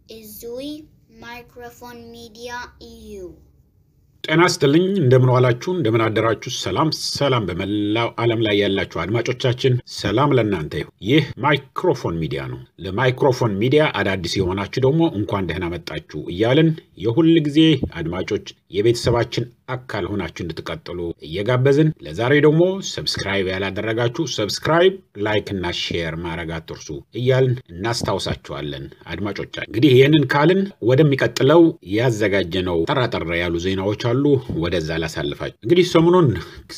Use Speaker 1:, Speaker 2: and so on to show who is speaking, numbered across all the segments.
Speaker 1: Izui Microphone Media EU.
Speaker 2: ጤና ይስጥልኝ እንደምን ዋላችሁ፣ እንደምን አደራችሁ። ሰላም ሰላም፣ በመላው ዓለም ላይ ያላችሁ አድማጮቻችን ሰላም ለእናንተ ይሁን። ይህ ማይክሮፎን ሚዲያ ነው። ለማይክሮፎን ሚዲያ አዳዲስ የሆናችሁ ደግሞ እንኳን ደህና መጣችሁ እያልን የሁል ጊዜ አድማጮች የቤተሰባችን አካል ሆናችሁ እንድትቀጥሉ እየጋበዝን ለዛሬ ደግሞ ሰብስክራይብ ያላደረጋችሁ ሰብስክራይብ፣ ላይክ እና ሼር ማድረግ አትርሱ እያልን እናስታውሳችኋለን። አድማጮቻችን እንግዲህ ይህንን ካልን ወደሚቀጥለው ያዘጋጀነው ጠራጠር ያሉ ዜናዎች አሉ። ወደዛ ላሳልፋችሁ። እንግዲህ ሰሞኑን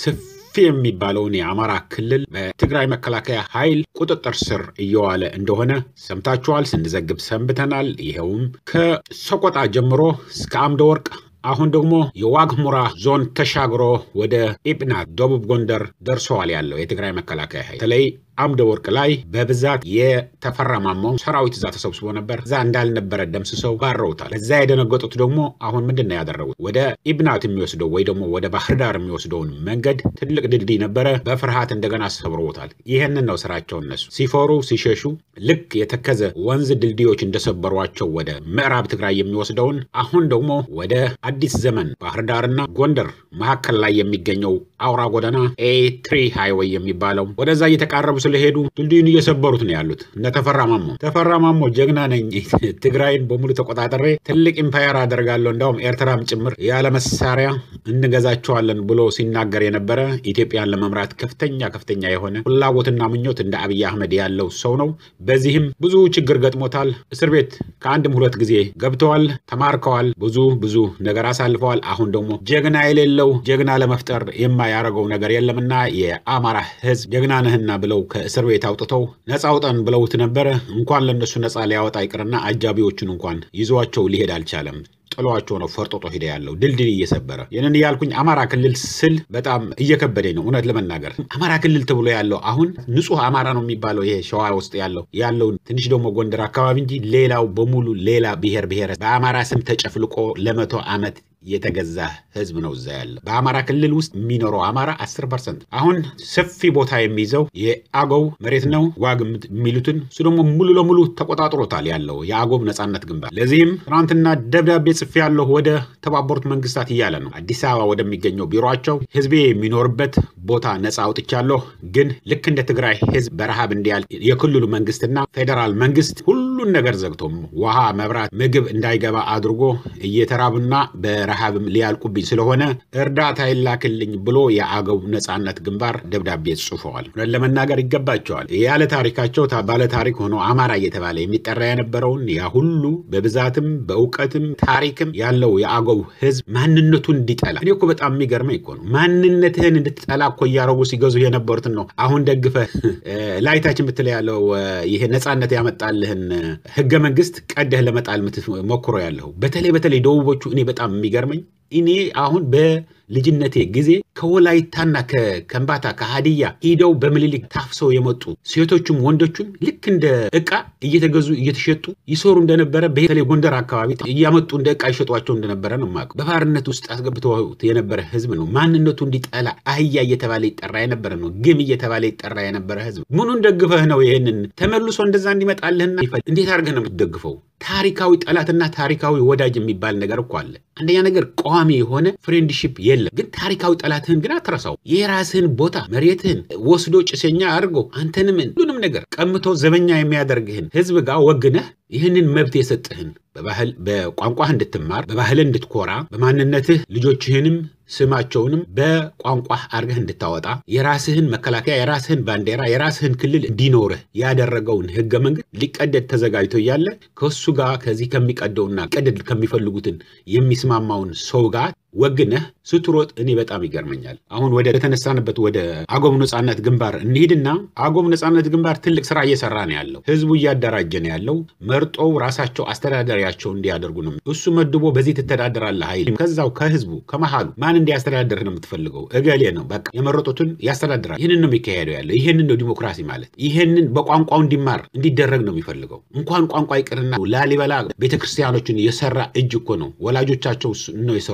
Speaker 2: ሰፊ የሚባለውን የአማራ ክልል በትግራይ መከላከያ ኃይል ቁጥጥር ስር እየዋለ እንደሆነ ሰምታችኋል። ስንዘግብ ሰንብተናል። ይኸውም ከሰቆጣ ጀምሮ እስከ አምደ ወርቅ አሁን ደግሞ የዋግ ኽምራ ዞን ተሻግሮ ወደ ኢብናት ደቡብ ጎንደር ደርሰዋል ያለው የትግራይ መከላከያ ኃይል በተለይ አምደ ወርቅ ላይ በብዛት የተፈረማመው ሰራዊት እዛ ተሰብስቦ ነበር። እዛ እንዳልነበረ ደምስሰው ባረውታል። እዛ የደነገጡት ደግሞ አሁን ምንድን ነው ያደረጉት? ወደ ኢብናት የሚወስደው ወይ ደግሞ ወደ ባህር ዳር የሚወስደውን መንገድ ትልቅ ድልድይ ነበረ፣ በፍርሃት እንደገና ሰብረውታል። ይህንን ነው ስራቸው። እነሱ ሲፈሩ ሲሸሹ ልክ የተከዘ ወንዝ ድልድዮች እንደሰበሯቸው ወደ ምዕራብ ትግራይ የሚወስደውን አሁን ደግሞ ወደ አዲስ ዘመን ባህር ዳርና ጎንደር መካከል ላይ የሚገኘው አውራ ጎዳና ኤ ትሪ ሃይዌይ የሚባለው ወደዛ እየተቃረቡ ስለሄዱ ድልድዩን እየሰበሩት ነው ያሉት። እነ ተፈራ ማሞ ተፈራ ማሞ ጀግና ነኝ፣ ትግራይን በሙሉ ተቆጣጠሬ ትልቅ ኢምፓየር አደርጋለሁ፣ እንዳውም ኤርትራም ጭምር ያለ መሳሪያ እንገዛቸዋለን ብሎ ሲናገር የነበረ ኢትዮጵያን ለመምራት ከፍተኛ ከፍተኛ የሆነ ፍላጎትና ምኞት እንደ አብይ አህመድ ያለው ሰው ነው። በዚህም ብዙ ችግር ገጥሞታል። እስር ቤት ከአንድም ሁለት ጊዜ ገብተዋል፣ ተማርከዋል፣ ብዙ ብዙ ነገር አሳልፈዋል። አሁን ደግሞ ጀግና የሌለው ጀግና ለመፍጠር የማያደርገው ነገር የለምና የአማራ ሕዝብ ጀግና ነህና ብለው ከእስር ቤት አውጥተው ነፃ አውጠን ብለውት ነበረ። እንኳን ለእነሱ ነፃ ሊያወጣ ይቅርና አጃቢዎቹን እንኳን ይዟቸው ሊሄድ አልቻለም። ጥሏቸው ነው ፈርጦጦ ሄደ ያለው ድልድል እየሰበረ ይህንን እያልኩኝ አማራ ክልል ስል በጣም እየከበደኝ ነው እውነት ለመናገር አማራ ክልል ተብሎ ያለው አሁን ንጹህ አማራ ነው የሚባለው ይሄ ሸዋ ውስጥ ያለው ያለውን ትንሽ ደግሞ ጎንደር አካባቢ እንጂ ሌላው በሙሉ ሌላ ብሔር ብሔር በአማራ ስም ተጨፍልቆ ለመቶ ዓመት የተገዛ ህዝብ ነው እዛ ያለ። በአማራ ክልል ውስጥ የሚኖረው አማራ አስር ፐርሰንት አሁን ሰፊ ቦታ የሚይዘው የአገው መሬት ነው ዋግ የሚሉትን እሱ ደግሞ ሙሉ ለሙሉ ተቆጣጥሮታል ያለው የአገው ነጻነት ግንባር። ለዚህም ትናንትና ደብዳቤ ጽፌ ያለሁ ወደ ተባበሩት መንግስታት እያለ ነው አዲስ አበባ ወደሚገኘው ቢሮቸው ህዝቤ የሚኖርበት ቦታ ነጻ አውጥቻለሁ፣ ግን ልክ እንደ ትግራይ ህዝብ በረሃብ እንዲያል የክልሉ መንግስትና ፌዴራል መንግስት ሁሉን ነገር ዘግቶም ውሃ፣ መብራት፣ ምግብ እንዳይገባ አድርጎ እየተራቡና በረሃብም ሊያልቁብኝ ስለሆነ እርዳታ ይላክልኝ ብሎ የአገው ነጻነት ግንባር ደብዳቤ ጽፈዋል። ለመናገር ይገባቸዋል። ያለ ታሪካቸው ባለ ታሪክ ሆኖ አማራ እየተባለ የሚጠራ የነበረውን ያ ሁሉ በብዛትም በእውቀትም ታሪክም ያለው የአገው ህዝብ ማንነቱን እንዲጠላ እኔ እኮ በጣም የሚገርመኝ እኮ ነው። ማንነትህን እንድትጠላ እኮ እያረጉ ሲገዙ የነበሩትን ነው አሁን ደግፈ ላይታችን ምትለ ያለው ይሄ ነጻነት ያመጣልህን ህገ መንግስት ቀደህ ለመጣል ሞክሮ ያለው በተለይ በተለይ ደቡቦቹ እኔ በጣም የሚገርመኝ እኔ አሁን በልጅነቴ ጊዜ ከወላይታና ከከምባታ ከሀዲያ ሂደው በምኒልክ ታፍሰው የመጡ ሴቶቹም ወንዶቹም ልክ እንደ እቃ እየተገዙ እየተሸጡ ይሰሩ እንደነበረ በተለይ ጎንደር አካባቢ እያመጡ እንደ እቃ ይሸጧቸው እንደነበረ ነው የማውቀው። በባርነት ውስጥ አስገብተው የነበረ ህዝብ ነው። ማንነቱ እንዲጠላ አህያ እየተባለ ይጠራ የነበረ ነው። ግም እየተባለ ይጠራ የነበረ ህዝብ። ምኑን ደግፈህ ነው ይህንን ተመልሶ እንደዛ እንዲመጣልህና እንዴት አድርገህ ነው የምትደግፈው? ታሪካዊ ጠላትና ታሪካዊ ወዳጅ የሚባል ነገር እኮ አለ። አንደኛ ነገር ቋሚ የሆነ ፍሬንድሺፕ የለም። ግን ታሪካዊ ጠላትህን ግን አትረሳው። የራስህን ቦታ መሬትህን ወስዶ ጭሰኛ አድርጎ አንተንም ሁሉንም ነገር ቀምቶ ዘበኛ የሚያደርግህን ህዝብ ጋር ወግነህ ይህንን መብት የሰጥህን በባህል በቋንቋህ እንድትማር በባህል እንድትኮራ በማንነትህ ልጆችህንም ስማቸውንም በቋንቋህ አድርገህ እንድታወጣ የራስህን መከላከያ የራስህን ባንዲራ የራስህን ክልል እንዲኖርህ ያደረገውን ህገ መንግስት ሊቀደድ ተዘጋጅቶ እያለ ከእሱ ጋር ከዚህ ከሚቀደውና ቀደድ ከሚፈልጉትን የሚስማማውን ሰው ጋር ወግነህ ስትሮጥ እኔ በጣም ይገርመኛል። አሁን ወደ ተነሳንበት ወደ አገው ነጻነት ግንባር እንሂድና አገው ነጻነት ግንባር ትልቅ ስራ እየሰራ ነው ያለው። ህዝቡ እያደራጀ ነው ያለው። መርጦው ራሳቸው አስተዳዳሪያቸው እንዲያደርጉ ነው። እሱ መድቦ በዚህ ትተዳደራለህ ኃይል ከዛው ከህዝቡ ከመሃሉ ማን እንዲያስተዳድርህ ነው የምትፈልገው? እገሌ ነው በቃ የመረጡትን ያስተዳድራል። ይህንን ነው የሚካሄደው ያለው። ይህንን ነው ዲሞክራሲ ማለት። ይህንን በቋንቋው እንዲማር እንዲደረግ ነው የሚፈልገው። እንኳን ቋንቋ ይቅርና ላሊበላ ቤተክርስቲያኖችን የሰራ እጅ እኮ ነው ወላጆቻቸው ነው የሰሩት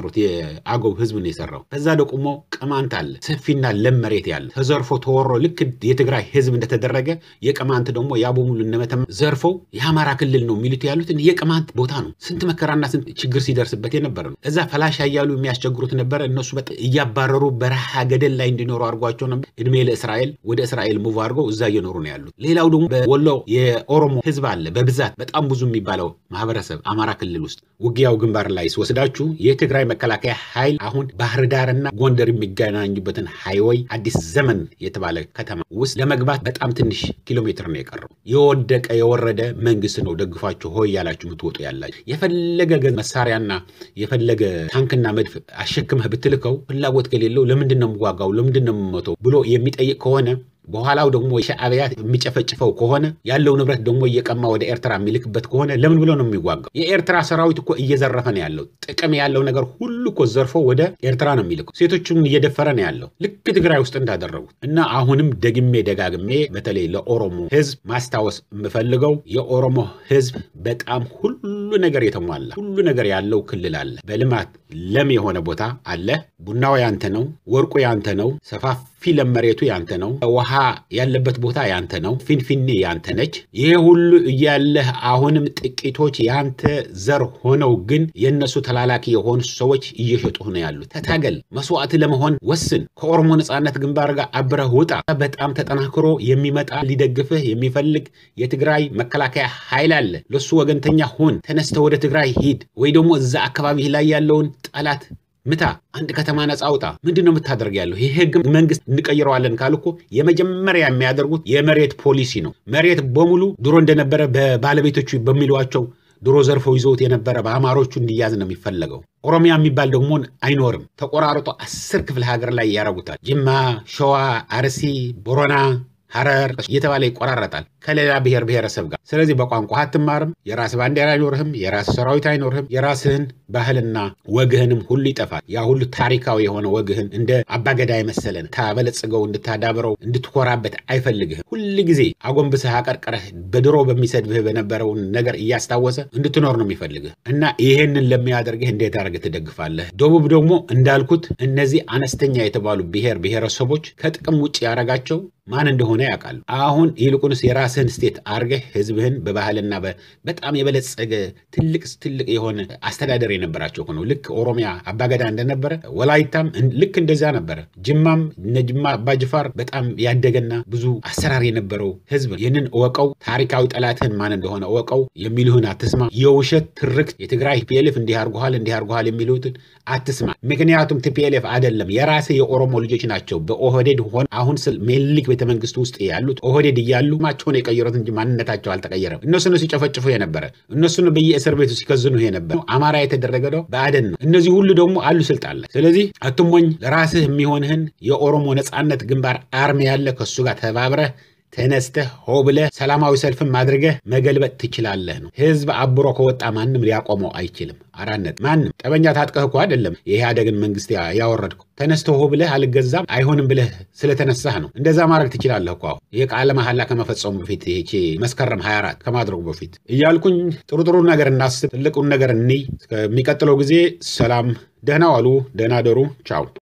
Speaker 2: የአገው ህዝብ ነው የሰራው። ከዛ ደግሞ ቅማንት አለ፣ ሰፊና ለም መሬት ያለ ተዘርፎ ተወሮ ልክ የትግራይ ህዝብ እንደተደረገ የቅማንት ደግሞ የአቦሙሉ እነመተማ ዘርፈው የአማራ ክልል ነው የሚሉት ያሉትን የቅማንት ቦታ ነው። ስንት መከራና ስንት ችግር ሲደርስበት የነበረ ነው። እዛ ፈላሻ እያሉ የሚያስቸግሩት ነበረ። እነሱ እያባረሩ በረሃ ገደል ላይ እንዲኖሩ አድርጓቸው ነበር። እድሜ ለእስራኤል ወደ እስራኤል ሙቭ አድርገው እዛ እየኖሩ ነው ያሉት። ሌላው ደግሞ በወሎ የኦሮሞ ህዝብ አለ በብዛት በጣም ብዙ የሚባለው ማህበረሰብ አማራ ክልል ውስጥ ውጊያው ግንባር ላይ ሲወስዳችሁ የትግራይ መከላከያ ኃይል አሁን ባህር ዳርና ጎንደር የሚገናኙበትን ሃይወይ አዲስ ዘመን የተባለ ከተማ ውስጥ ለመግባት በጣም ትንሽ ኪሎ ሜትር ነው የቀረው። የወደቀ የወረደ መንግስት ነው ደግፋችሁ ሆይ ያላችሁ የምትወጡ ያላችሁ የፈለገ መሳሪያና የፈለገ ታንክና መድፍ አሸክመህ ብትልከው ፍላጎት ከሌለው ለምንድን ነው የምዋጋው ለምንድን ነው የምሞተው ብሎ የሚጠይቅ ከሆነ በኋላው ደግሞ የሻዕቢያ የሚጨፈጭፈው ከሆነ ያለው ንብረት ደግሞ እየቀማ ወደ ኤርትራ የሚልክበት ከሆነ ለምን ብሎ ነው የሚዋጋው? የኤርትራ ሰራዊት እኮ እየዘረፈ ነው ያለው። ጥቅም ያለው ነገር ሁሉ እኮ ዘርፎ ወደ ኤርትራ ነው የሚልከው። ሴቶችን እየደፈረ ነው ያለው ልክ ትግራይ ውስጥ እንዳደረጉት እና አሁንም ደግሜ ደጋግሜ በተለይ ለኦሮሞ ህዝብ ማስታወስ የምፈልገው የኦሮሞ ህዝብ በጣም ሁሉ ነገር የተሟላ ሁሉ ነገር ያለው ክልል አለ። በልማት ለም የሆነ ቦታ አለ። ቡናው ያንተ ነው። ወርቁ ያንተ ነው። ሰፋፊ ለም መሬቱ ያንተ ነው። ውሃ ያለበት ቦታ ያንተ ነው። ፊንፊኔ ያንተ ነች። ይሄ ሁሉ እያለህ አሁንም ጥቂቶች ያንተ ዘር ሆነው ግን የእነሱ ተላላኪ የሆኑ ሰዎች እየሸጡህ ነው ያሉት። ተታገል፣ መስዋዕት ለመሆን ወስን። ከኦሮሞ ነጻነት ግንባር ጋር አብረህ ውጣ። በጣም ተጠናክሮ የሚመጣ ሊደግፍህ የሚፈልግ የትግራይ መከላከያ ኃይል አለ። ለሱ ወገንተኛ ሁን። ተነስተ ወደ ትግራይ ሂድ፣ ወይ ደግሞ እዛ አካባቢ ላይ ያለውን ጠላት ምታ። አንድ ከተማ ነፃ አውጣ። ምንድን ነው የምታደርግ ያለው? ይህ ህግ መንግስት እንቀይረዋለን ካሉ እኮ የመጀመሪያ የሚያደርጉት የመሬት ፖሊሲ ነው። መሬት በሙሉ ድሮ እንደነበረ በባለቤቶቹ በሚሏቸው ድሮ ዘርፈው ይዘውት የነበረ በአማሮቹ እንዲያዝ ነው የሚፈለገው። ኦሮሚያ የሚባል ደግሞ አይኖርም። ተቆራርጦ አስር ክፍለ ሀገር ላይ ያረጉታል። ጅማ፣ ሸዋ፣ አርሲ፣ ቦረና ሐረር እየተባለ ይቆራረጣል ከሌላ ብሔር ብሔረሰብ ጋር። ስለዚህ በቋንቋ አትማርም፣ የራስ ባንዲራ አይኖርህም፣ የራስ ሰራዊት አይኖርህም፣ የራስህን ባህልና ወግህንም ሁሉ ይጠፋል። ያ ሁሉ ታሪካዊ የሆነ ወግህን እንደ አባገዳ የመሰለን ታበለጽገው እንድታዳብረው እንድትኮራበት አይፈልግህም። ሁል ጊዜ አጎንብሰህ አቀርቅረህ በድሮ በሚሰድብህ በነበረውን ነገር እያስታወሰ እንድትኖር ነው የሚፈልግህ እና ይሄንን ለሚያደርግህ እንዴት አድርገህ ትደግፋለህ? ደቡብ ደግሞ እንዳልኩት እነዚህ አነስተኛ የተባሉ ብሔር ብሔረሰቦች ከጥቅም ውጭ ያደረጋቸው ማን እንደሆነ ያውቃሉ። አሁን ይልቁንስ የራስህን ስቴት አርገህ ህዝብህን በባህልና በጣም የበለጸገ ትልቅ ትልቅ የሆነ አስተዳደር የነበራቸው ሆነው ልክ ኦሮሚያ አባገዳ እንደነበረ ወላይታም ልክ እንደዚያ ነበረ። ጅማም እነ ጅማ አባጅፋር በጣም ያደገና ብዙ አሰራር የነበረው ህዝብ። ይህንን እወቀው። ታሪካዊ ጠላትህን ማን እንደሆነ እወቀው። የሚልህን አትስማ። የውሸት ትርክት የትግራይ ቲፒኤልኤፍ እንዲህ አርጎሃል እንዲህ አርጎሃል የሚሉትን አትስማ። ምክንያቱም ቲፒኤልኤፍ አይደለም የራስህ የኦሮሞ ልጆች ናቸው በኦህዴድ ሆን አሁን ስል ሜልክ ቤተ መንግስት ውስጥ ያሉት ኦህዴድ እያሉ ማቸውን የቀየሩት እንጂ ማንነታቸው አልተቀየረም። እነሱን ሲጨፈጭፉ የነበረ እነሱን በየእስር ቤቱ ሲከዝኑ የነበረ አማራ የተደረገ ነው በአደን ነው። እነዚህ ሁሉ ደግሞ አሉ ስልጣን ላይ። ስለዚህ አትሞኝ። ለራስህ የሚሆንህን የኦሮሞ ነጻነት ግንባር አርሚ ያለ ከሱ ጋር ተባብረህ ተነስተህ ሆ ብለህ ሰላማዊ ሰልፍም አድርገህ መገልበጥ ትችላለህ ነው። ህዝብ አብሮ ከወጣ ማንም ሊያቆመው አይችልም። አራነት ማንም ጠበኛ ታጥቀህ እኮ አይደለም የኢህአደግን መንግስት ያወረድከው። ተነስተህ ሆ ብለህ አልገዛም አይሆንም ብለህ ስለተነሳህ ነው። እንደዛ ማድረግ ትችላለህ እኮ አሁን ይህ ቃለ መሐላ ከመፈጸሙ በፊት ይሄ መስከረም 24 ከማድረጉ በፊት እያልኩኝ ጥሩ ጥሩ ነገር እናስብ፣ ትልቁን ነገር እንይ። እስከሚቀጥለው ጊዜ ሰላም፣ ደህና ዋሉ፣ ደህና ደሩ፣ ቻው።